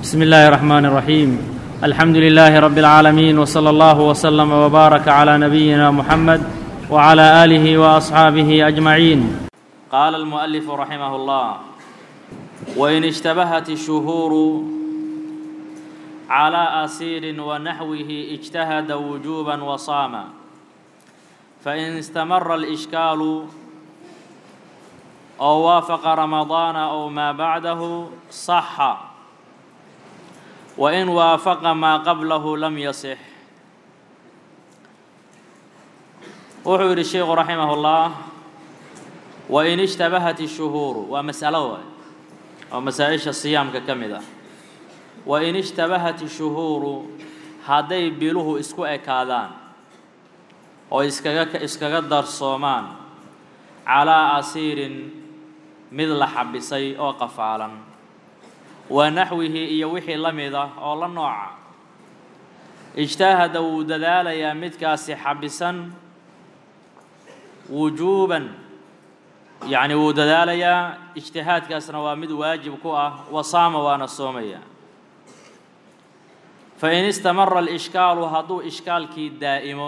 بسم الله الرحمن الرحيم الحمد لله رب العالمين وصلى الله وسلم وبارك على نبينا محمد وعلى اله واصحابه اجمعين قال المؤلف رحمه الله وان اشتبهت الشهور على اسير ونحوه اجتهد وجوبا وصام فان استمر الاشكال او وافق رمضان او ما بعده صح وإن وافق ما قبله لم يصح wuxuu yidhi sheikhu raximah اllah wain ishtabahat الshuhuuru waa masalo waay oo masaa-isha siyaamka ka mid ah wain ishtabahat الshuhuuru hadday biluhu isku ekaadaan oo iskaga iskaga darsoomaan calaa asiirin mid la xabisay oo qafaalan wa naxwihi iyo wixii la mid ah oo la nooca ijtaahada wuu dadaalayaa midkaasi xabisan wujuuban yacni wuu dadaalayaa ijtihaadkaasna waa mid waajib ku ah wasaama waana soomaya fain istamara alishkaalu hadduu ishkaalkii daa'imo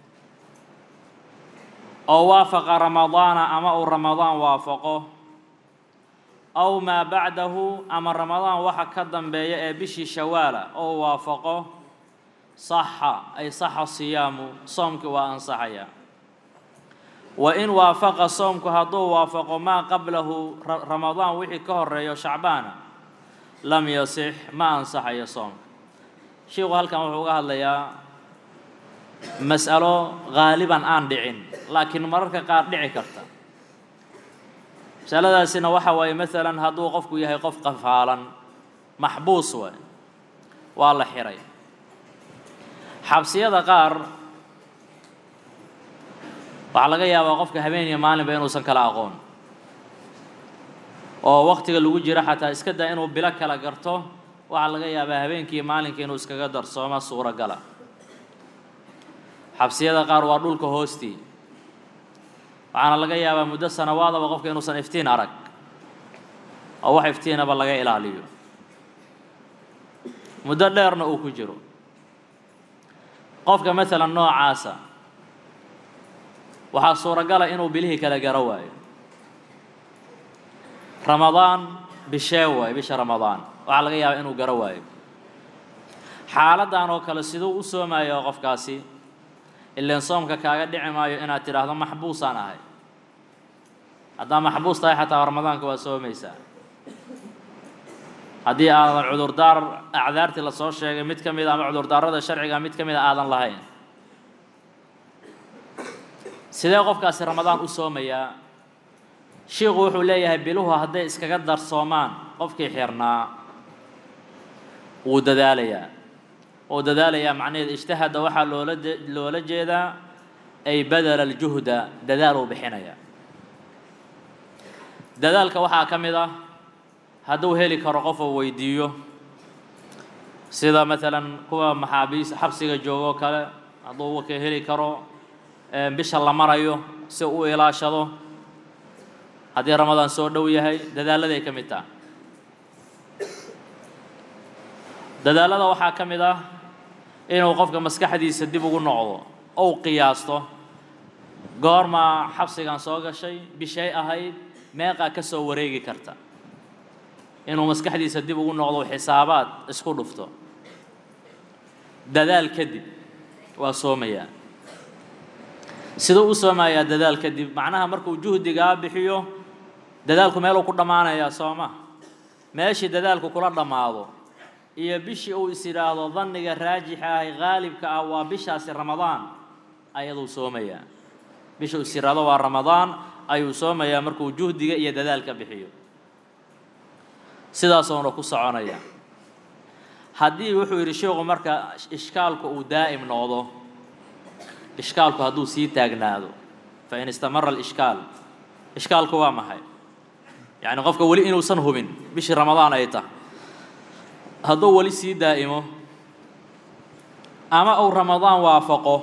oo waafaqa ramadaana ama uu ramadaan waafaqo aw maa bacdahu ama ramadaan waxa ka dambeeya ee bishii shawaala oo waafaqo saxa ay saxa siyaamu soomkii waa ansaxaya wa in waafaqa soomku hadduu waafaqo maa qablahu ramadaan wixii ka horeeyo shacbaana lam yasix ma ansaxayo soomka sheikhu halkan wuxuu uga hadlayaa mas'alo haaliban aan dhicin laakiin mararka qaar dhici karta masaladaasina waxa waaye maalan hadduu qofku yahay qof qafaalan maxbuus waay waa la xiray xabsiyada qaar waxaa laga yaabaa qofka habeen iyo maalinba inuusan kala aqoon oo waktiga lagu jiro xataa iska daa inuu bilo kala garto waxaa laga yaabaa habeenkii maalinka inuu iskaga darsooma suuragala xabsiyada qaar waa dhulka hoostii waxaana laga yaabaa muddo sanawaadaba qofka inuusan iftiin arag oo wax iftiinaba laga ilaaliyo muddo dheerna uu ku jiro qofka maalan noocaasa waxaa suuragala inuu bilihii kala garo waayo ramadaan bishee waayo bisha ramadaan waxaa laga yaabaa inuu garo waayo xaaladdan oo kale siduu u soomayo qofkaasi ileen soomka kaaga dhici maayo inaad tidhaahdo maxbuusaan ahay haddaa maxbuus tahay xataa ramadaanka waa soomaysaa haddii aadan cudurdaar acdaartii lasoo sheegay mid ka mid a ama cudurdaarada sharciga mid ka mid a aadan lahayn sidee qofkaasi ramadaan u soomayaa shiiku wuxuu leeyahay biluhu hadday iskaga darsoomaan qofkii xirnaa wuu dadaalayaa oo dadaalayaa macnaheed ijtahada waxaa loola loola jeedaa ay badala aljuhda dadaal uu bixinaya dadaalka waxaa ka mid ah hadduu heli karo qof uu weydiiyo sida maalan kuwa maxaabiis xabsiga joogoo kale hadduu waka heli karo bisha la marayo si u ilaashado haddii ramadaan soo dhow yahay dadaaladay ka mid taha dadaalada waxaa ka mid ah inuu qofka maskaxdiisa dib ugu noqdo ou qiyaasto goormaa xabsigan soo gashay bishay ahayd meeqaa ka soo wareegi karta inuu maskaxdiisa dib ugu noqdo xisaabaad isku dhufto dadaal kadib waa soomayaa siduu u soomayaa dadaal kadib macnaha markuu juhdigaa bixiyo dadaalku meeluu ku dhammaanayaa sooma meeshii dadaalku kula dhammaado iyo bishii uu is yidhaahdo danniga raajixa ahi haalibka ah waa bishaasi ramadaan ayaduu soomayaa bisha uu is yidhaahdo waa ramadaan ayuu soomayaa markuu juhdiga iyo dadaalka bixiyo sidaasuuna ku soconaya haddii wuxuu yidhi sheikhu marka ishkaalku uu daa'im noqdo ishkaalku hadduu sii taagnaado fa in istamara alishkaal ishkaalku waa maxay yacni qofka weli inuusan hubin bishii ramadaan ay tahay hadduu weli sii daa'imo ama uu ramadaan waafaqo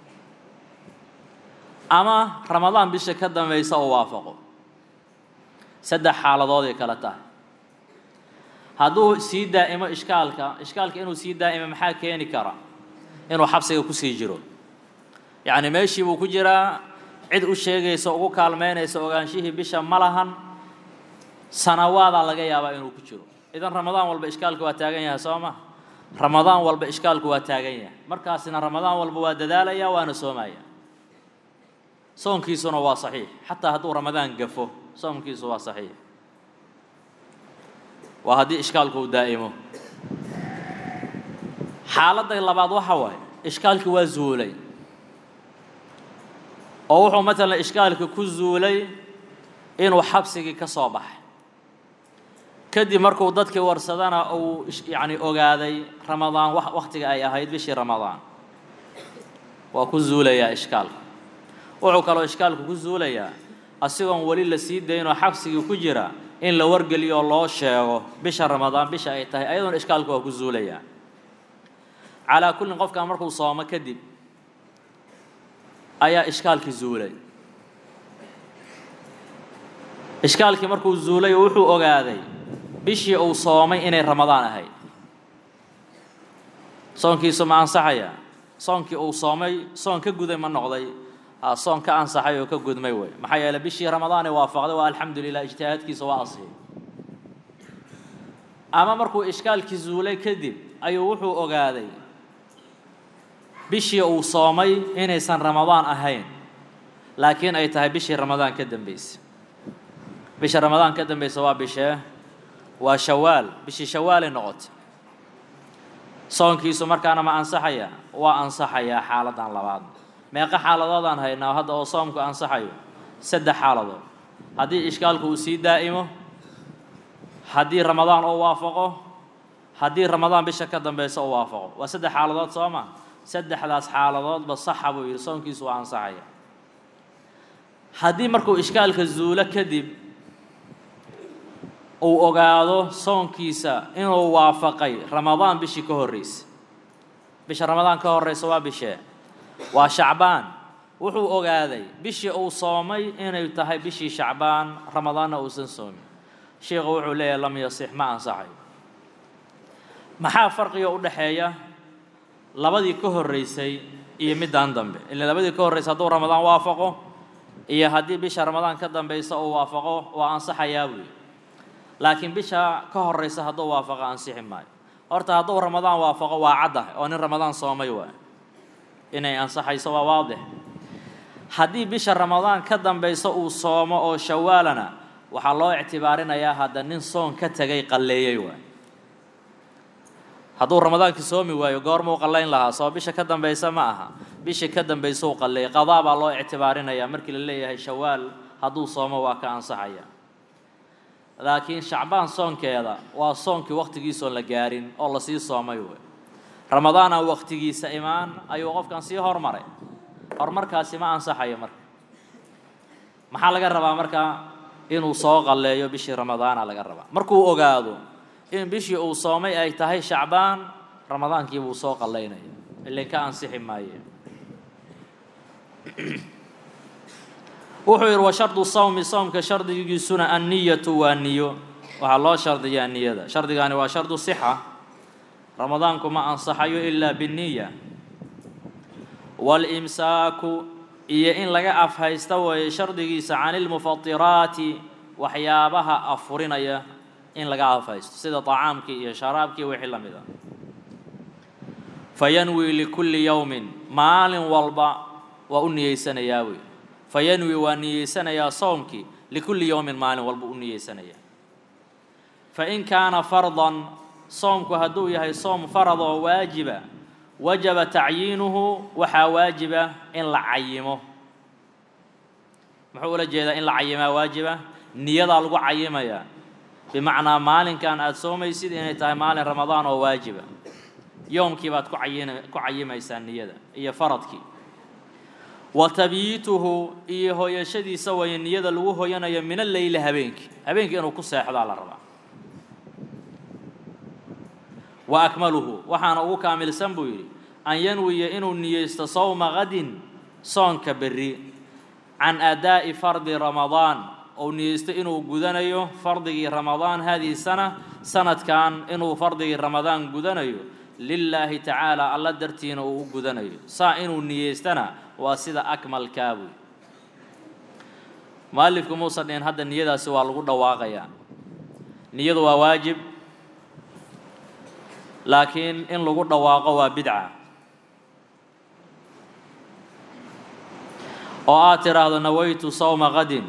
ama ramadaan bisha ka dambaysa uu waafaqo saddex xaaladood ay kala tahay hadduu sii daa'imo ishkaalka ishkaalka inuu sii daa'imo maxaa keeni kara inuu xabsiga kusii jiro yacni meeshii buu ku jiraa cid u sheegaysa ugu kaalmaynaysa ogaanshihii bisha ma lahan sanawaadaa laga yaabaa inuu ku jiro idan ramadaan walba ishkaalku waa taagan yahay soo ma ramadaan walba ishkaalku waa taagan yahay markaasina ramadaan walba waa dadaalaya waana soomaya soonkiisuna waa saxiix xataa hadduu ramadaan gafo soomkiisu waa saxiix waa haddii ishkaalku uu daa'imo xaaladda labaad waxa waaye ishkaalkii waa zuulay oo wuxuu matalan ishkaalka ku zuulay inuu xabsigii ka soo baxay kadib markuu dadkii warsadana uu yacni ogaaday ramadaan wakhtiga ay ahayd bishii ramadaan waa ku zuulayaa ishkaalka wuxuu kaloo ishkaalku ku zuulayaa asigoon weli la sii daynoo xabsigii ku jira in la wargeliyo loo sheego bisha ramadaan bisha ay tahay ayadoona ishkaalku waa ku zuulayaa calaa kullin qofkan markuu soomo kadib ayaa ishkaalkii zuulay ishkaalkii markuu zuulay wuxuu ogaaday bishii uu soomay inay ramadaan ahayd soonkiisu ma ansaxaya soonkii uu soomay soon ka guday ma noqday soon ka ansaxay oo ka gudmay wey maxaa yeeley bishii ramadaanee waafaqday waa alxamdu lilah ijtihaadkiisa waa asiyay ama markuu ishkaalkii zuulay kadib ayuu wuxuu ogaaday bishii uu soomay inaysan ramadaan ahayn laakiin ay tahay bishii ramadaan ka dambaysa bisha ramadaan ka dambaysa waa bishee waa shawaal bishii shawaalay noqotay soonkiisu markaana ma ansaxaya waa ansaxayaa xaaladan labaad meeqa xaaladoodaan haynaa hadda oo soomku ansaxayo saddex xaaladood haddii ishkaalku uu sii daa'imo haddii ramadaan uu waafaqo haddii ramadaan bisha ka dambaysa uu waafaqo waa saddex xaaladood soo ma saddexdaas xaaladoodba saxa buu yidhi soonkiisu waa ansaxaya haddii markuu ishkaalka zuulo kadib uu ogaado soonkiisa inuu waafaqay ramadaan bishii ka horreysa bisha ramadaan ka horreysa waa bishee waa shacbaan wuxuu ogaaday bishii uu soomay inay tahay bishii shacbaan ramadaanna uusan soomin sheikhu wuxuu leeyahay lam yasix ma ansaxayo maxaa farqiga u dhexeeya labadii ka horreysay iyo middan dambe ila labadii ka horreysay hadduu ramadaan waafaqo iyo haddii bisha ramadaan ka dambaysa uu waafaqo waa ansaxayaa buuyi laakiin bisha ka horreysa hadduu waafaqo ansixi maayo horta hadduu ramadaan waafaqo waa caddah oo nin ramadaan soomay waay inay ansaxayso waa waadix haddii bisha ramadaan ka dambaysa uu soomo oo shawaalana waxaa loo ictibaarinayaa hadda nin soon ka tegay qalleeyey waay hadduu ramadaankii soomi waayo goormuu qallayn lahaa soo bisha ka dambaysa ma aha bishii ka dambaysa uu qalleeyay qadaa baa loo ictibaarinayaa markii la leeyahay shawaal hadduu soomo waa ka ansaxaya laakiin shacbaan soonkeeda waa soonkii wakhtigiisoon la gaarin oo lasii soomay wey ramadaana wakhtigiisa imaan ayuu qofkan sii hormaray horumarkaasi ma ansaxayo marka maxaa laga rabaa marka inuu soo qalleeyo bishii ramadaana laga rabaa markuu ogaado in bishii uu soomay ay tahay shacbaan ramadaankii buu soo qallaynaya ilin ka ansixi maaye wuxuu yidhi wa shardu sawmi soomka shardigiisuna anniyatu waa niyo waxaa loo shardiyaa niyada shardigaani waa shardu sixa ramadaanku ma ansaxayo ilaa binniya waalimsaaku iyo in laga afhaysta weeye shardigiisa cani lmufatiraati waxyaabaha afurinaya in laga afhaysto sida طacaamkii iyo sharaabkii wixii la mid a fayanwi likulli yowmin maalin walba waa u niyeysanayaa wey fayanwi waa niyeysanayaa soomkii likulli yowmin maalin walba u niyeysanayaa fain kaana fardan soomku hadduu yahay soom farad oo waajiba wajaba tacyiinuhu waxaa waajiba in la cayimo muxuu ula jeedaa in la cayimaa waajiba niyadaa lagu cayimayaa bimacnaa maalinkan aada soomaysid inay tahay maalin ramadaan oo waajiba yoomkii baad ku cayin ku cayimaysaa niyada iyo faradkii wa tabyiituhu iyo hooyashadiisa waye niyada lagu hoyanayo min alleyli habeenkii habeenkii inuu ku seexdaa la rabaa wa akmaluhu waxaana ugu kaamilsan buu yidhi an yanwiya inuu niyeysto sawma qadin soonka berri can adaa'i fardi ramadaan ou niyeysto inuu gudanayo fardigii ramadaan hadihi sana sanadkan inuu fardigii ramadaan gudanayo lilaahi tacaala alla dartiina uu u gudanayo saa inuu niyeystana waa sida akmalkaabuy mualifku muusa dhihin hadda niyadaasi waa lagu dhawaaqayaa niyadu waa waajib laakiin in lagu dhawaaqo waa bidca oo aad tidhaahdo nawaytu sawma qadin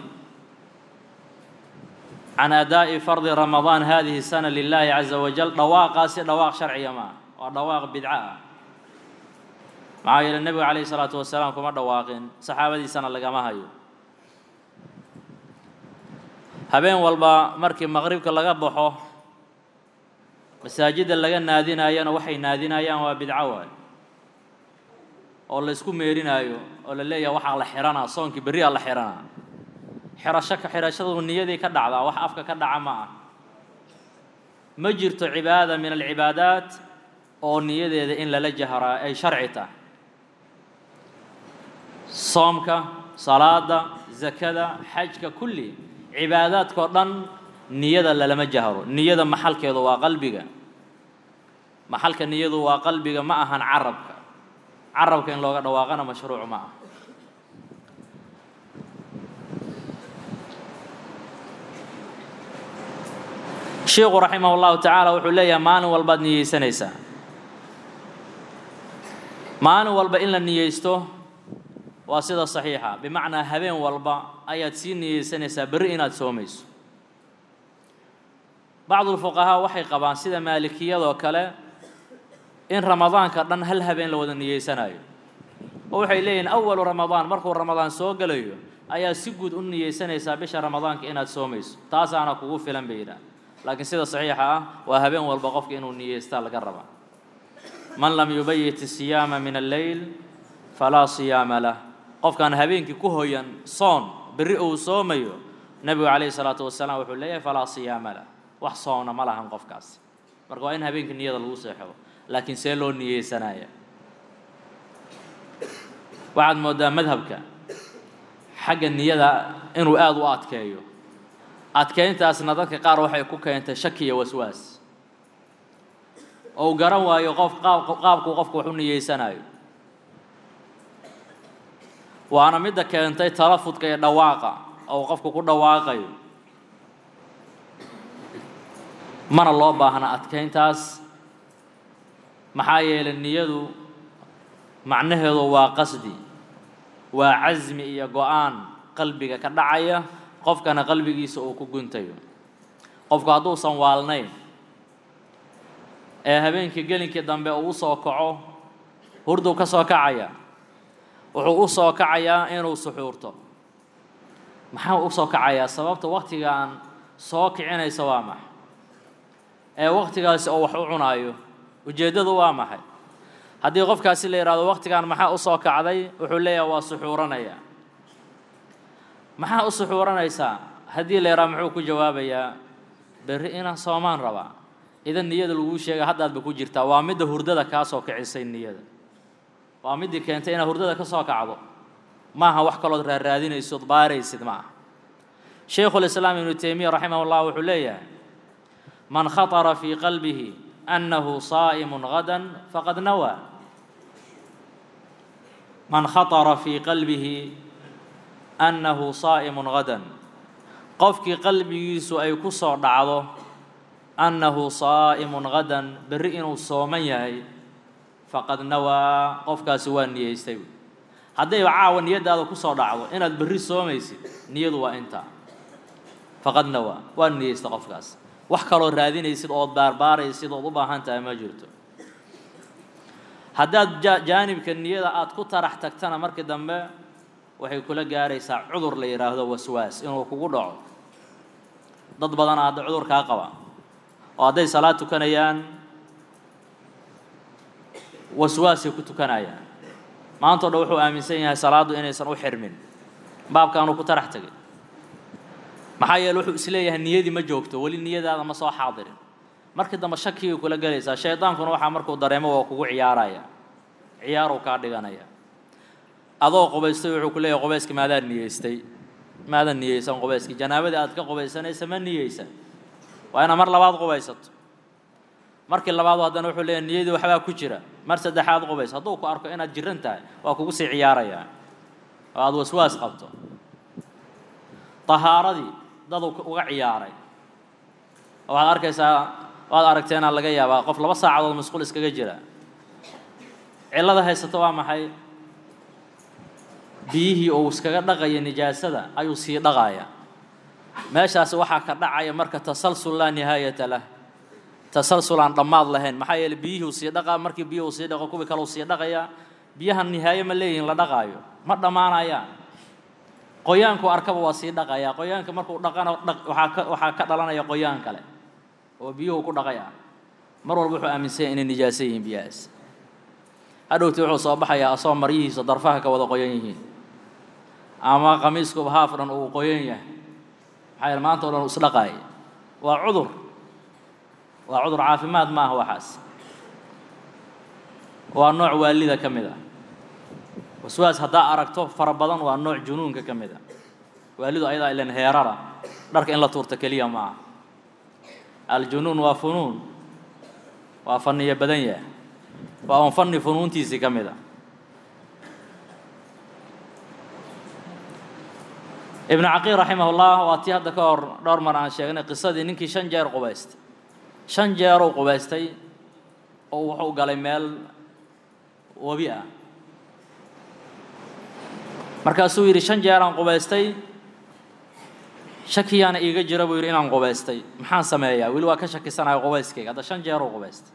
can adaa'i fardi ramadaan hadihi sana lilaahi caza wajal dhawaaqaasi dhawaaq sharciya ma ah waa dhawaaq bidco ah maxaa yeele nebigu calayhi salaatu wasalaam kuma dhawaaqin saxaabadiisana lagama hayo habeen walba markii maqribka laga baxo masaajidda laga naadinayana waxay naadinayaan waa bidco waay oo la isku meerinaayo oo la leeyahay waxaa la xihanaa soonkii berriyaa la xihanaa xirasho ka xidhashadu niyadii ka dhacdaa wax afka ka dhaca ma ah ma jirto cibaada min alcibaadaat oo niyadeeda in lala jahraa ay sharci tahay soomka salaada zakada xajka kulli cibaadaadkao dhan niyada lalama jahro niyada maxalkeedu waa qalbiga maxalka niyadu waa qalbiga ma ahan carabka carabka in looga dhawaaqana mashruuc ma ah sheikhu raximah اllahu tacaala wuxuu leeyahay maalin walbaad niyeysanaysaa maalin walba in la niyeysto waa sida saxiixa bimacnaa habeen walba ayaad sii niyeysanaysaa berri inaad soomayso bacdu lfuqahaa waxay qabaan sida maalikiyadoo kale in ramadaanka dhan hal habeen la wada niyeysanayo oo waxay leeyihiin awalu ramadaan markuu ramadaan soo gelayo ayaa si guud u niyeysanaysaa bisha ramadaanka inaad soomayso taasaana kugu filan bay yidhaah laakiin sida saxiixa ah waa habeen walba qofka inuu niyeystaa laga rabaa man lam yubayit isiyaama min alleyl falaa siyaama lah qofkaan habeenkii ku hoyan soon berri uu soomayo nebigu calayhi salaatu wasalaam wuxuu leeyahay falaa siyaama lah wax soomna ma lahan qofkaas marka waa in habeenkii niyada lagu seexdo laakiin see loo niyeysanaya waxaad mooddaa madhabka xagga niyada inuu aada u adkeeyo adkeyntaasna dadka qaar waxay ku keentay shaki iyo waswaas ou garan waayo qof qaab qaabkuu qofku wax u niyeysanayo waana midda keentay talafudka iyo dhawaaqa ou qofku ku dhawaaqayo mana loo baahna adkeyntaas maxaa yeelay niyadu macnaheedu waa qasdi waa casmi iyo go-aan qalbiga ka dhacaya qofkana qalbigiisa uu ku guntayo qofku hadduusan waalnayn ee habeenkii gelinkii dambe uu usoo kaco hurduu ka soo kacaya wuxuu u soo kacayaa inuu suxuurto maxaa u soo kacayaa sababta waktigaan soo kicinaysa waa maxay ee waktigaasi oo wax u cunaayo ujeeddadu waa maxay haddii qofkaasi la yidhahdo waktigaan maxaa u soo kacday wuxuu leeyahay waa suxuuranaya maxaa u suxuuranaysaa haddii la yidhahdo muxuu ku jawaabayaa berri inaan soomaan rabaa idan niyada laguu sheega haddaadba ku jirtaa waa midda hurdada kaa soo kicisay niyada waa middii keentay inaad hurdada ka soo kacdo maaha wax kalood raarraadinaysood baaraysid ma aha shaykhulislaam ibnu teymiya raximah llah wuxuu leeyahay man khaطara fii qalbihi annahu saa'imun gadan faqad nawaa man khaطara fii qalbihi annahu saa'imun gadan qofkii qalbigiisu ay ku soo dhacdo annahu saa'imun gadan berri inuu sooman yahay faqad nawaa qofkaasi waa niyeystay haddayba caawa niyaddaada ku soo dhacdo inaad berri soomaysid niyadu waa intaa faqad nawaa waa niyeysta qofkaas wax kaloo raadinaysid ood baarbaaraysid ood u baahan tahay ma jirto haddaad jaanibka niyada aad ku tarax tagtana markii dambe waxay kula gaaraysaa cudur la yidhaahdo waswaas inuu kugu dhaco dad badana hadda cudurkaa qaba oo hadday salaad tukanayaan waswaasay ku tukanayaan maantao dhan wuxuu aaminsan yahay salaaddu inaysan u xirmin baabkaanuu ku tarax tegay maxaa yeele wuxuu isleeyahay niyadii ma joogto weli niyadaada ma soo xaadirin markii dambe shakigay kula gelaysaa shaydaankuna waxaa markuu dareemo waa kugu ciyaaraya ciyaaruu kaa dhiganaya adoo qubaystay wuxuu ku leeyahay qubayska maadaad niyeystay maadan niyeysan qubayskii janaabadii aad ka qubaysanaysa ma niyeysan waa inaad mar labaad qubaysato markii labaad haddana wuxuu leeyahy niyadii waxbaa ku jira mar saddexaad qubays hadduu ku arko inaad jiran tahay waa kugu sii ciyaarayaa oo aada waswaas qabto tahaaradii daduu uga ciyaaray waxaad arkaysaa waad aragteenaa laga yaabaa qof laba saacadood masquul iskaga jira cillada haysato waa maxay biyihii uu iskaga dhaqaya nijaasada ayuu sii dhaqaaya meeshaasi waxaa ka dhacaya marka tasalsul laa nihaayata lah tasalsul aan dhammaad lahayn maxaa yeeley biyihii uu sii dhaqaa markii biyihii uu sii dhaqo kuwii kale uu sii dhaqayaa biyaha nihaaye ma leeyihin la dhaqaayo ma dhammaanayaan qoyaanku arkaba waa sii dhaqayaa qoyaanka markuu dhaqana waxaa ka waxaa ka dhalanaya qoyaan kale oo biyuhu ku dhaqay ah mar walba wuxuu aaminsanya inay nijaaso yihiin biyahaas hadhowti wuxuu soo baxayaa asoo maryihiisa darfaha ka wada qoyan yihiin ama qamiiskuba haaf dhan uu qoyan yahay maxaa yeele maanta o dhan uu isdhaqaaya waa cudur waa cudur caafimaad maaha waxaas waa nooc waalida ka mid ah waswaas haddaa aragto fara badan waa nooc junuunka ka mid ah waalidu ayadaa ilan heerara dharka in la tuurta keliya ma aha aljunuun waa funuun waa fanniyo badan yahay waa un fanni funuuntiisii ka mid a ibnu caqiil raximah ullah waa tii hadda ka hor dhowr mar aan sheegnay qisadii ninkii shan jeer qubaystay shan jeeruu qubaystay oo wuxuu galay meel webi ah markaasuu yidhi shan jeeraan qubaystay shakiyaana iiga jira buu yidhi inaan qubaystay maxaan sameeyaa weli waa ka shakisanayo qubayskayga hadda shan jeeruu qubaystay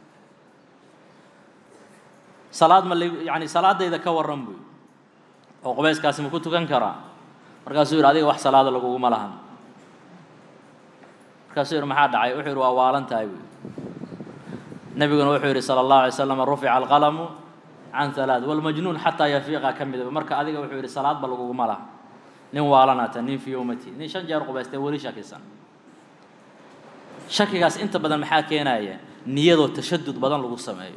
salaad ma yani salaadayda ka warran buu yidhi oo qubayskaasi ma ku tukan karaa markaasuu yidhi adiga wax salaada laguguma lahan markaasuu yidhi maxaa dhacay wuxuu yidhi waa waalan tahay buu yidhi nebiguna wuxuu yidhi sala allahu alay slam rufica alqalamu can halaad walmajnuun xataa yafiiqa ka midaba marka adiga wuxuu yidhi salaadba laguguma laha nin waalanata nin fi yowmati nin shan jeer qubaystay weli shakisan shakigaas inta badan maxaa keenaya niyadoo tashadud badan lagu sameeyo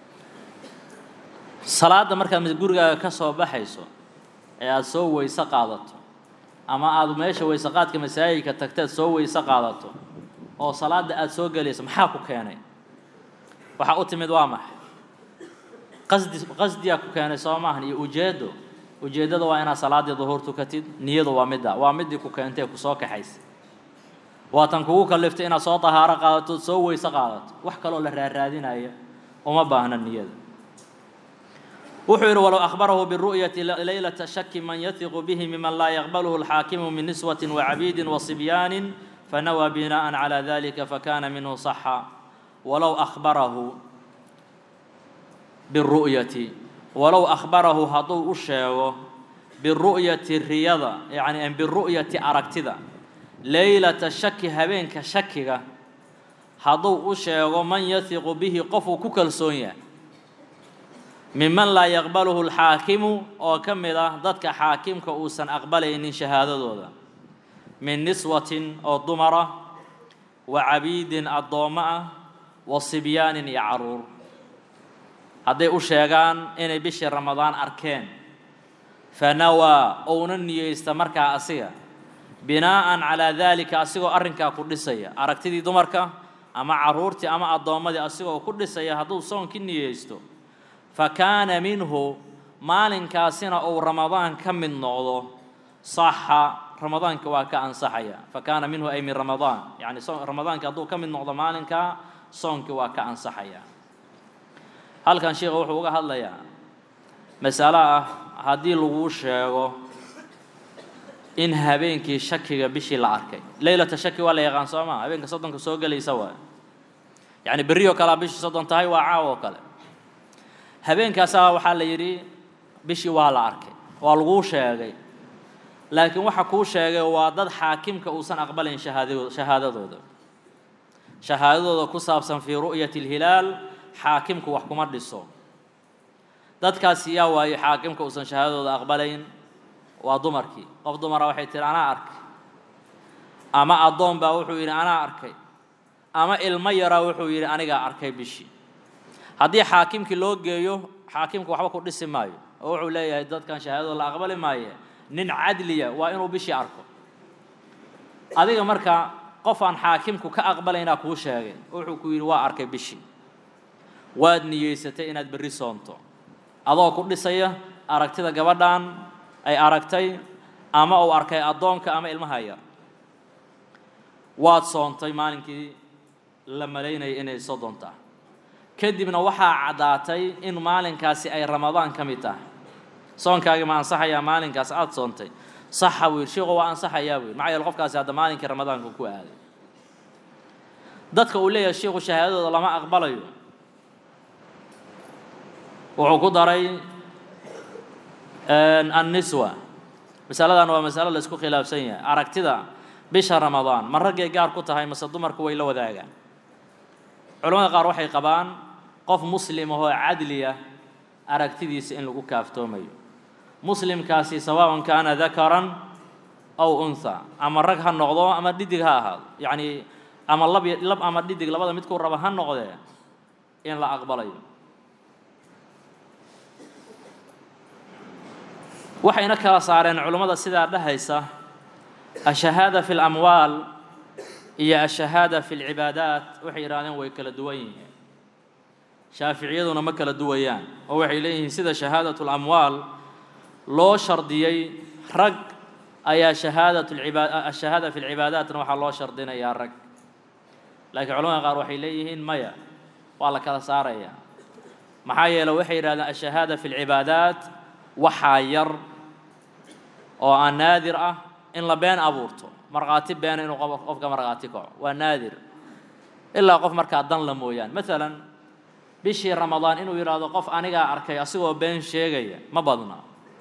salaadda markaad gurigaaga ka soo baxayso ee aada soo weyse qaadato ama aada meesha weyse qaadka masaajidka tagteed soo weyse qaadato oo salaadda aada soo gelayso maxaa ku keenay waxaa u timid waa maxay qasdi qasdiyaa ku keenay soo maahan iyo ujeeddo ujeeddada waa inaad salaaddii duhuur tukatid niyadu waa midda waa middii ku keentay kusoo kaxaysa waa tan kugu kaliftay inaad soo tahaaro qaadato soo weyse qaadato wax kaloo la raaraadinaya uma baahna niyada wuxuu yidhi walow akhbarahu biru'yati laylata shaki man yatiqu bihi miman laa yaqbaluhu alxaakimu min niswatin wacabiidin wasibyaanin fanawaa bina'an calaa dalika fakana minhu saxa walow akhbarahu biru'yati walow akhbarahu hadduu u sheego biru'yati riyada yacni biru'yati aragtida leylata shaki habeenka shakiga hadduu u sheego man yahiqu bihi qofuu ku kalsoon yahay miman laa yaqbaluhu alxaakimu oo ka mid ah dadka xaakimka uusan aqbalaynin shahaadadooda min niswatin oo dumara wa cabiidin addoommo ah wa sibyaanin iyo carruur hadday u sheegaan inay bishii ramadaan arkeen fanawaa ouna niyeysta markaa asiga binaa'an calaa daalika asigoo arrinkaa ku dhisaya aragtidii dumarka ama carruurtii ama addoommadii asigoo ku dhisaya hadduu soonkii niyeysto fa kaana minhu maalinkaasina uu ramadaan ka mid noqdo saxa ramadaanka waa ka ansaxaya fa kaana minhu ay min ramadaan yacni ramadaanka hadduu ka mid noqdo maalinkaa soonkii waa ka ansaxaya halkan sheikha wuxuu uga hadlayaa masalo ah haddii laguu sheego in habeenkii shakiga bishii la arkay leylata shaki waa la yaqaan soo maa habeenka soddonka soo gelaysa waay yacni berri oo kalea bishii soddon tahay waa caaw oo kale habeenkaasaa waxaa la yidhi bishii waa la arkay waa laguu sheegay laakiin waxa kuu sheegay waa dad xaakimka uusan aqbalayn shahaado shahaadadooda shahaadadooda ku saabsan fii ru'yati alhilaal xaakimku wax kuma dhiso dadkaasi yaa waayo xaakimka uusan shahaadadooda aqbalayn waa dumarkii qof dumara waxay tihi anaa arkay ama addoon baa wuxuu yidhi anaa arkay ama ilmo yaraa wuxuu yidhi anigaa arkay bishii haddii xaakimkii loo geeyo xaakimku waxba ku dhisi maayo oo wuxuu leeyahay dadkan shahaadadooda la aqbali maaye nin cadliya waa inuu bishii arko adiga marka qof aan xaakimku ka aqbalaynaa kuu sheegay wuxuu ku yidhi waa arkay bishii waad niyeysatay inaad berri soonto adoo ku dhisaya aragtida gabadhan ay aragtay ama uu arkay addoonka ama ilmaha yar waad soontay maalinkii la malaynayay inay soddon tahay kadibna waxaa caddaatay in maalinkaasi ay ramadaan ka mid tahay soonkaagii ma ansaxayaa maalinkaas aada soontay saxa buu yidhi sheikhu waa ansaxayaa buu yidhi maxaa yeele qofkaasi hadda maalinkii ramadaanka ku aaday dadka uu leeyahay sheikhu shahaadadooda lama aqbalayo wuxuu ku daray anniswa masaladan waa masalo la isku khilaafsan yahay aragtida bisha ramadaan ma raggay gaar ku tahay mase dumarku way la wadaagaan culamada qaar waxay qabaan qof muslim ahoo cadliya aragtidiisa in lagu kaaftoomayo muslimkaasi sawaaءn kaana dakaran aw unha ama rag ha noqdo ama dhidig ha ahaado yacni ama lab lab ama dhidig labada midkuu raba ha noqdee in la aqbalayo waxayna kala saareen culummada sidaa dhahaysa ashahaada fi اlamwaal iyo ashahaada fi اlcibaadaat waxay yidhahdeen way kala duwan yihiin shaaficiyaduna ma kala duwayaan oo waxay leeyihiin sida shahaadaة اlamwaal loo shardiyey rag ayaa shahaadaة اibaad ashahaada fi اlcibaadaatna waxaa loo shardinayaa rag laakiin culamada qaar waxay leeyihiin maya waa la kala saaraya maxaa yeele waxay yidhahdeen ashahaada fi اlcibaadaat waxaa yar oo aan naadir ah in la been abuurto markhaati beena inuu qofka markhaati kaco waa naadir ilaa qof markaa dan la mooyaan maalan bishii ramadaan inuu yidhaahdo qof anigaa arkay asigoo been sheegaya ma badna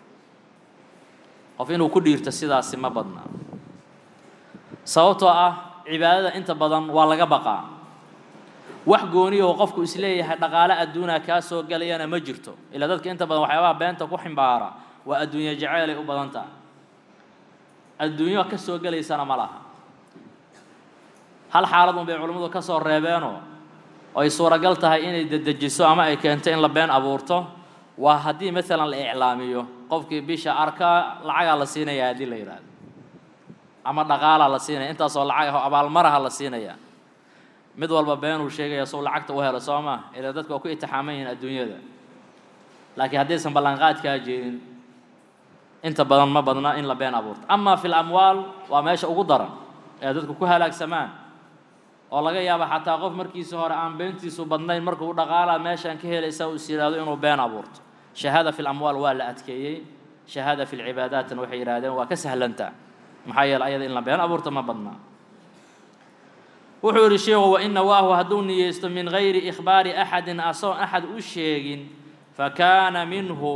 qof inuu ku dhiirto sidaasi ma badna sababtoo ah cibaadada inta badan waa laga baqaa wax gooniyaho qofku isleeyahay dhaqaale adduunaa kaa soo gelayana ma jirto ilaa dadka inta badan waxyaabaha beenta ku ximbaara waa adduunye jaceylay u badan tahay adduunyo ka soo gelaysana ma laha hal xaalad un bay culimmadu ka soo reebeenoo oo ay suuragal tahay inay dedejiso ama ay keento in la been abuurto waa haddii maalan la iclaamiyo qofkii bisha arkaa lacagaa la siinaya haddii la yidhaahdo ama dhaqaalaa la siinaya intaasoo lacag ah abaalmaraha la siinaya mid walba beenuu sheegaya suu lacagta u helo soo maa ilaa dadka waa ku itixaaman yihiin adduunyada laakiin haddaysan ballanqaadkaa jeedin inta badan ma badna in la been abuurto amaa fi lamwaal waa meesha ugu daran ee dadku ku halaagsamaan oo laga yaaba xataa qof markiisa hore aan beentiisu badnayn markuu dhaqaalaa meeshaan ka helaysa uu is yidhaahdo inuu been abuurto shahaada fi lamwaal waa la adkeeyey shahaada fi lcibaadaatna waxay yidhahdeen waa ka sahlantaa maxaa yeele ayada in la been abuurto ma badna wuxuu yidhi sheikhu wain nawaahu hadduu niyeysto min gayri ikhbaari axadin asoon axad u sheegin fakaana minhu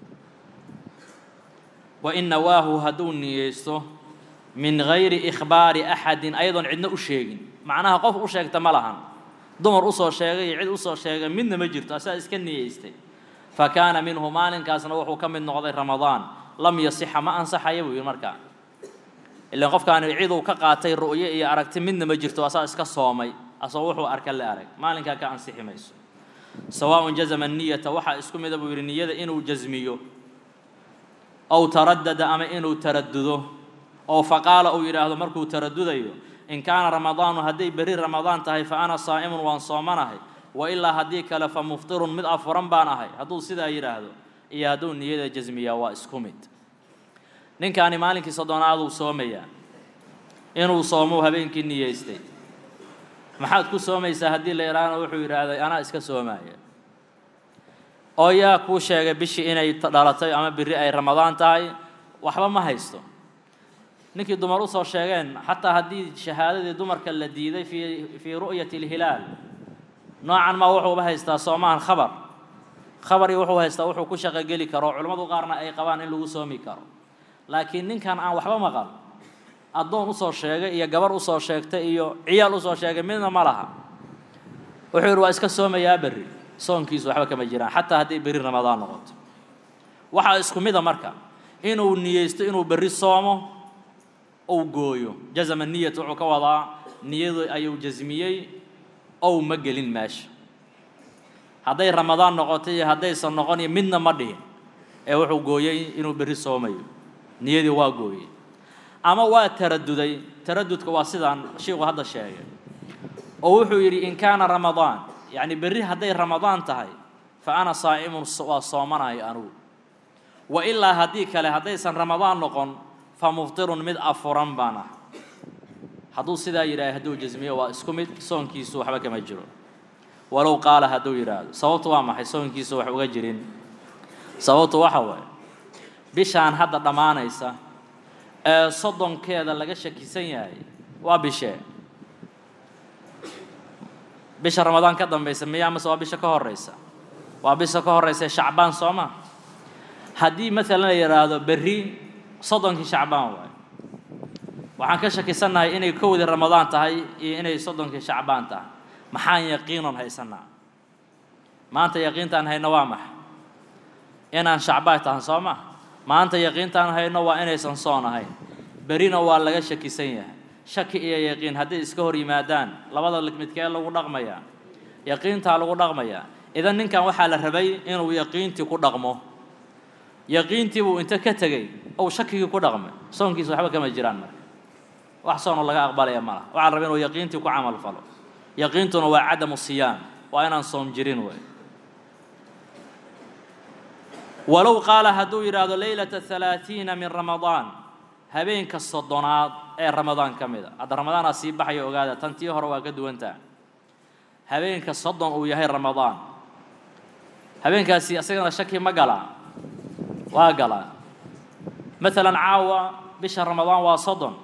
wain nawaahu hadduu niyeysto min gayri ikhbaari axadin ayadoon cidna u sheegin macnaha qof u sheegta ma lahan dumar usoo sheegay iyo cid usoo sheegay midna ma jirto asaa iska niyeystay fakaana minhu maalinkaasna wuxuu ka mid noqday ramadaan lam yasixa ma ansaxaya buu yidhi markaa ilan qofkaani ciduu ka qaatay ru'yo iyo aragti midna ma jirto asaa iska soomay asoo wuxuu arka la arag maalinkaa ka ansixi mayso sawaaءun jazama niyata waxaa isku mida buu yidhi niyada inuu jasmiyo ow taradada ama inuu taradudo oo faqaala uu yidhaahdo markuu taradudayo in kaana ramadaanu hadday berri ramadaan tahay fa ana saa'imun waan soomanahay wa ilaa haddii kale fa muftirun mid afuran baan ahay hadduu sidaa yidhaahdo iyo hadduu niyada jasmiyaa waa isku mid ninkaani maalinkii soddonaaduu soomayaa inuu soomou habeenkii niyeystay maxaad ku soomaysaa haddii la yidhaahna wuxuu yidhaahday anaa iska soomaaya oo yaa kuu sheegay bishii inay dhalatay ama biri ay ramadaan tahay waxba ma haysto ninkii dumar usoo sheegeen xataa haddii shahaadadii dumarka la diiday fii fii ru'yati اlhilaal noocan maa wuxuuba haystaa soomahan khabar khabarii wuxuu haystaa wuxuu ku shaqogeli karo culimmadu qaarna ay qabaan in lagu soomi karo laakiin ninkan aan waxba maqal addoon usoo sheegay iyo gabar usoo sheegtay iyo ciyaal usoo sheegay midna ma laha wuxuu yidhi waa iska soomayaa berri soonkiisu waxba kama jiraan xataa hadday berri ramadaan noqoto waxaa isku mida marka inuu niyeysto inuu berri soomo ou gooyo jazama niyat wuxuu ka wadaa niyadu ayuu jasmiyey ow ma gelin meesha hadday ramadaan noqoto iyo haddaysan noqon iyo midna ma dhihin ee wuxuu gooyey inuu berri soomayo niyadii waa gooyey ama waa taraduday taradudka waa sidaan shiiku hadda sheegay oo wuxuu yidhi in kaana ramadaan yacni berri hadday ramadaan tahay fa ana saa'imun waa soomanayo anugu wa ilaa haddii kale haddaysan ramadaan noqon fa muftirun mid afuran baan ah hadduu sidaa yidhaaha hadduu jasmiyo waa isku mid soonkiisu waxba kama jiro walow qaala hadduu yidhaahdo sababtu waa maxay soonkiisu wax uga jirin sababtu waxa waaye bishaan hadda dhammaanaysa ee soddonkeeda laga shakisan yahay waa bishee bisha ramadaan ka dambaysa miyaa mase waa bisha ka horraysa waa bisha ka horraysa shacbaan soo ma haddii maalan la yidhaahdo berri soddonkii shacbaan waayo waxaan ka shakisannahay inay kowdii ramadaan tahay iyo inay soddonkii shacbaan tahay maxaan yaqiinon haysanaa maanta yaqiintaan hayno waa maxa inaan shacbaan tahan soo ma maanta yaqiintaan hayno waa inaysan soon ahayn berina waa laga shakisan yahay shaki iyo yaqiin hadday iska hor yimaadaan labada midkee lagu dhaqmayaa yaqiintaa lagu dhaqmayaa idan ninkan waxaa la rabay inuu yaqiintii ku dhaqmo yaqiintii buu inta ka tegey ou shakigii ku dhaqmay soonkiisa waxba kama jiraan marka wax soonoo laga aqbalaya ma laha waxaa la rabay inuu yaqiintii ku camal falo yaqiintuna waa cadamu siyaam waa inaan soom jirin wey walow qaala hadduu yidhaahdo leylata halaatiina min ramadaan habeenka soddonaad ee ramadaan ka mid a hadda ramadaanaa sii baxaya ogaada tan tii hore waa ka duwantaa habeenka soddon uu yahay ramadaan habeenkaasi isagana shaki ma galaa waa galaa maalan caawa bisha ramadaan waa soddon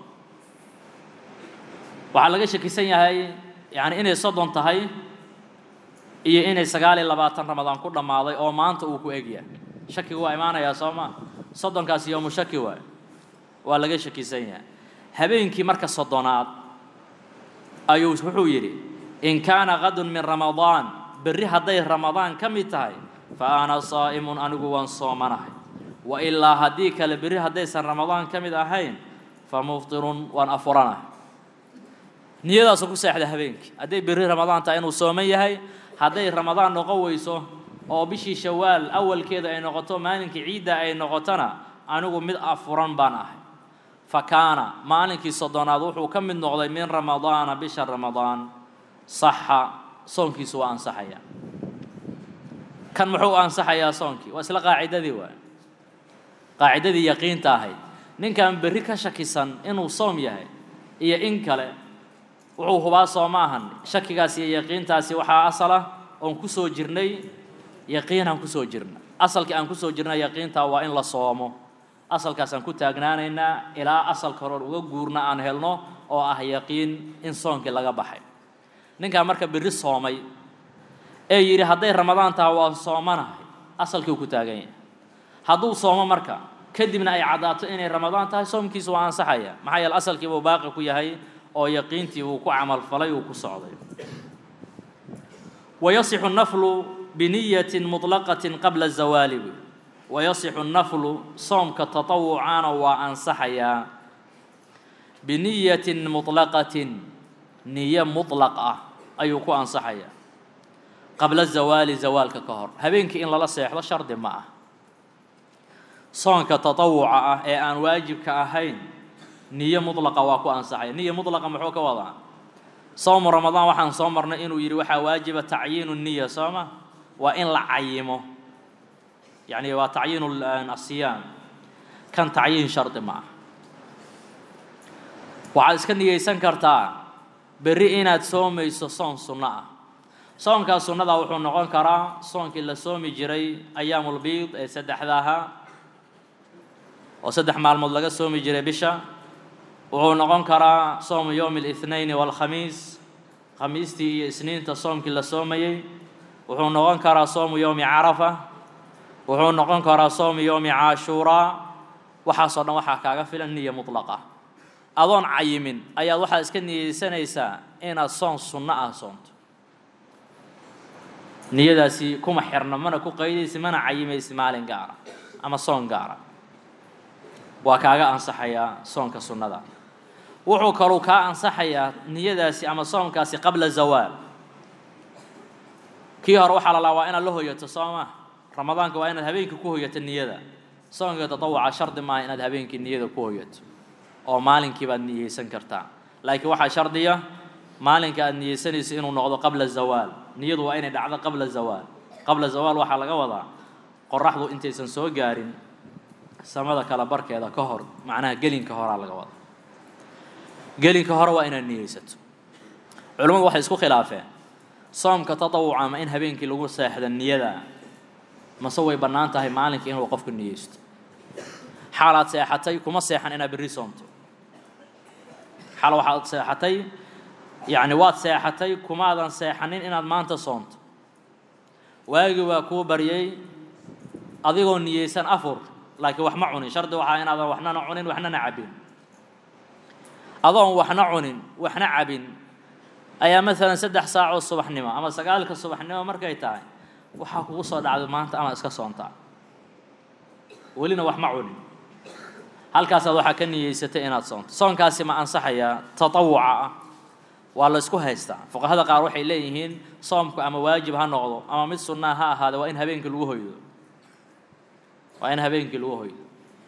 waxaa laga shakisan yahay yacni inay soddon tahay iyo inay sagaal iyo labaatan ramadaan ku dhammaaday oo maanta uu ku egyahay shakigu waa imaanayaa soo maa soddonkaasi yoomu shaki waay waa laga shakisan yahay habeenkii marka soddonaad ayuu wuxuu yidhi in kaana qadun min ramadaan berri hadday ramadaan ka mid tahay fa ana saa'imun anigu waan soomanahay wa ilaa haddii kale berri haddaysan ramadaan ka mid ahayn fa muftirun waan afuranahay niyadaasu ku seexda habeenkii hadday berri ramadaan tahay inuu sooman yahay hadday ramadaan noqon weyso oo bishii shawaal awalkeeda ay noqoto maalinkii ciidda ay noqotona anigu mid afuran baan ahay fa kaana maalinkii soddonaad wuxuu ka mid noqday min ramadaana bisha ramadaan saxa soonkiisu waa ansaxaya kan muxuu ansaxayaa soonkii waa isla qaacidadii waay qaacidadii yaqiinta ahayd ninkan berri ka shakisan inuu soom yahay iyo in kale wuxuu hubaa soo ma ahan shakigaasi iyo yaqiintaasi waxaa asal ah oon ku soo jirnay yaqiinaan kusoo jirna asalkii aan kusoo jirna yaqiintaa waa in la soomo asalkaasaan ku taagnaanaynaa ilaa asalka hore uga guurna aan helno oo ah yaqiin in soonkii laga baxay ninkaa marka berri soomay ee yidhi hadday ramadaan taha waa soomanahay asalkii uu ku taagan yahay hadduu soomo marka kadibna ay caddaato inay ramadaan tahay soomkiisu waa ansaxaya maxaa yeele asalkii buu baaqi ku yahay oo yaqiintii uu ku camalfalay uu ku socday wayasixu naflu bniyaة muطlaqaة qabla zawaali wayasixu naflu soomka taطawucaana waa ansaxayaa biniyaةi muطlaqaةi niyo muطlaq ah ayuu ku ansaxayaa qabla zawaali zawaalka ka hor habeenkii in lala seexdo shardi ma ah soonka taطawuca ah ee aan waajibka ahayn niyo muطlaqa waa ku ansaxaya niyo muطlaqa muxuu ka wadaa soomu ramadaan waxaan soo marnay inuu yidhi waxaa waajiba tacyiinu niya soo ma waa in la cayimo yacni waa tacyiin asiyaam kan tacyiin shardi ma ah waxaad iska niyeysan kartaa berri inaad soomayso soon sunno ah soonkaas sunnada wuxuu noqon karaa soonkii la soomi jiray ayaamulbiid ee saddexda ahaa oo saddex maalmood laga soomi jiray bisha wuxuu noqon karaa soomu yowmi اlاثnayn wاlkhamiis khamiistii iyo isniinta soomkii la soomayey wuxuu noqon karaa soomu yowmi carafa wuxuu noqon karaa soomu yowmi caashuuraa waxaasoo dhan waxaa kaaga filan niya muطlaqa adoon cayimin ayaad waxaad iska niyeysanaysaa inaad soon sunno ah soonto niyadaasi kuma xirno mana ku qaydaysi mana cayimaysi maalin gaara ama soon gaara waa kaaga ansaxayaa soonka sunnada wuxuu kaluu kaa ansaxayaa niyadaasi ama soomkaasi qabla zawaal kii hore waxaa la lahaa waa inaad la hoyato soo ma ramadaanka waa inaad habeenkii ku hoyato niyada soonka tatawuca shardi maaha inaad habeenkii niyada ku hoyato oo maalinkii baad niyeysan kartaa laakiin waxaa shardiya maalinka aad niyeysanayso inuu noqdo qabla zawaal niyadu waa inay dhacdo qabla zawaal qabla zawaal waxaa laga wadaa qoraxdu intaysan soo gaarin samada kala barkeeda ka hor macnaha gelinka horaa laga wadaa gelinka hore waa inaad niyeysato culimmadu waxay isku khilaafeen soomka tatawuca ama in habeenkii lagu seexda niyada mase way bannaan tahay maalinka inuu qofku niyeysto xaalaad seexatay kuma seexan inaad berri soomto xaal waxaad seexatay yacni waad seexatay kumaadan seexanin inaad maanta soomto waagii waa kuu baryay adigoo niyeysan afur laakiin wax ma cunin shardi waxaa inaadan waxnana cunin waxnana cabbin adoon waxna cunin waxna cabin ayaa maalan saddex saacoo subaxnimo ama sagaalka subaxnimo markay tahay waxaa kugu soo dhacday maanta ama iska soontaa welina wax ma cunin halkaasaad waxaa ka niyeysatay inaad soonto soonkaasi ma ansaxayaa tatawuca ah waa la isku haystaa fuqahada qaar waxay leeyihiin soomku ama waajib ha noqdo ama mid sunnaa ha ahaade waa in habeenkii lagu hoydo waa in habeenkii lagu hoydo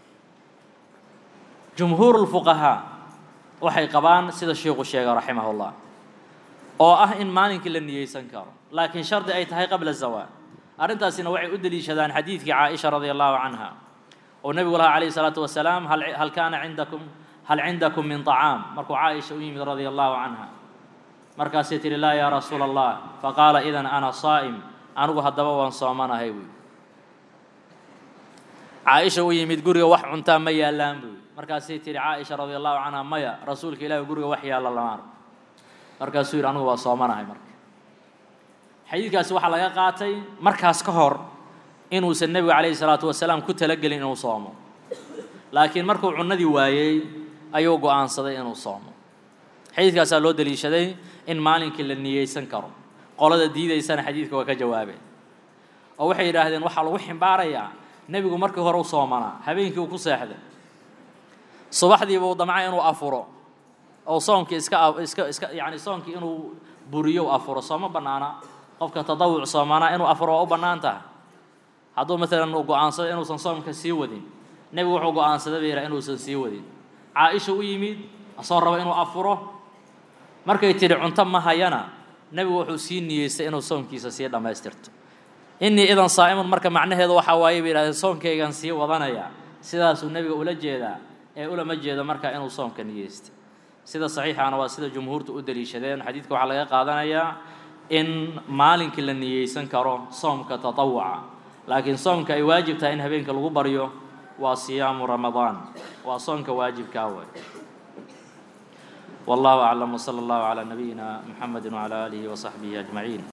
jumhuur lfuqahaa waxay qabaan sida sheikhu sheegay raximahullah oo ah in maalinkii la niyeysan karo laakiin shardi ay tahay qabla zawaal arrintaasina waxay u deliishadaan xadiidkii caaisha radia allahu canha oo nebigu lahaa calayhi salaatu wasalaam hal hal kaana cindakum hal cindakum min طacaam markuu caaisha u yimid radia allahu canha markaasay tihi laa yaa rasuula allah faqaala idan ana saa'im anigu haddaba waan soomanahay buy caaisha u yimid guriga wax cuntaa ma yaallaan buy markaasay tihi caaisha radia allahu canha maya rasuulka ilaahi guriga wax yaalla lama arko markaasuu yidhi anigu waa soomanahay marka xadiidkaasi waxaa laga qaatay markaas ka hor inuusan nebigu calayhi salaatu wasalaam ku talagelin inuu soomo laakiin markuu cunnadii waayey ayuu go'aansaday inuu soomo xadiidkaasaa loo deliishaday in maalinkii la niyeysan karo qolada diidaysana xadiidka waa ka jawaabeen oo waxay yidhaahdeen waxaa lagu ximbaarayaa nebigu markii hore u soomanaa habeenkii uu ku seexday subaxdiiba uu damca inuu afuro oo soonkii iska iska iska yacni soonkii inuu buriyo u afuro sooma bannaana qofka tadawuc soomanaa inuu afuro waa u bannaan tahay hadduu maalan uu go'aansado inuusan soomka sii wadin nebigu wuxuu go'aansaday bay yidhaha inuusan sii wadin caaisha u yimid asoo raba inuu afuro markay tidhi cunto ma hayana nebigu wuxuu sii niyeystay inuu soomkiisa sii dhammaystirto innii idan saa'imun marka macnaheedu waxaa waaye bay yidhahdeen soonkaygan sii wadanaya sidaasuu nebiga ula jeedaa ee ulama jeedo marka inuu soomka niyeystay sida saxiixaana waa sida jumhuurtu u deliishadeen xadiidka waxaa laga qaadanayaa in maalinkii la niyeysan karo soomka tatawuca laakiin soomka ay waajib tahay in habeenka lagu baryo waa siyaamu ramadaan waa soonka waajibkaa way والله أعلم وصلى الله على نبينا محمد وعلى آله وصحبه أجمعين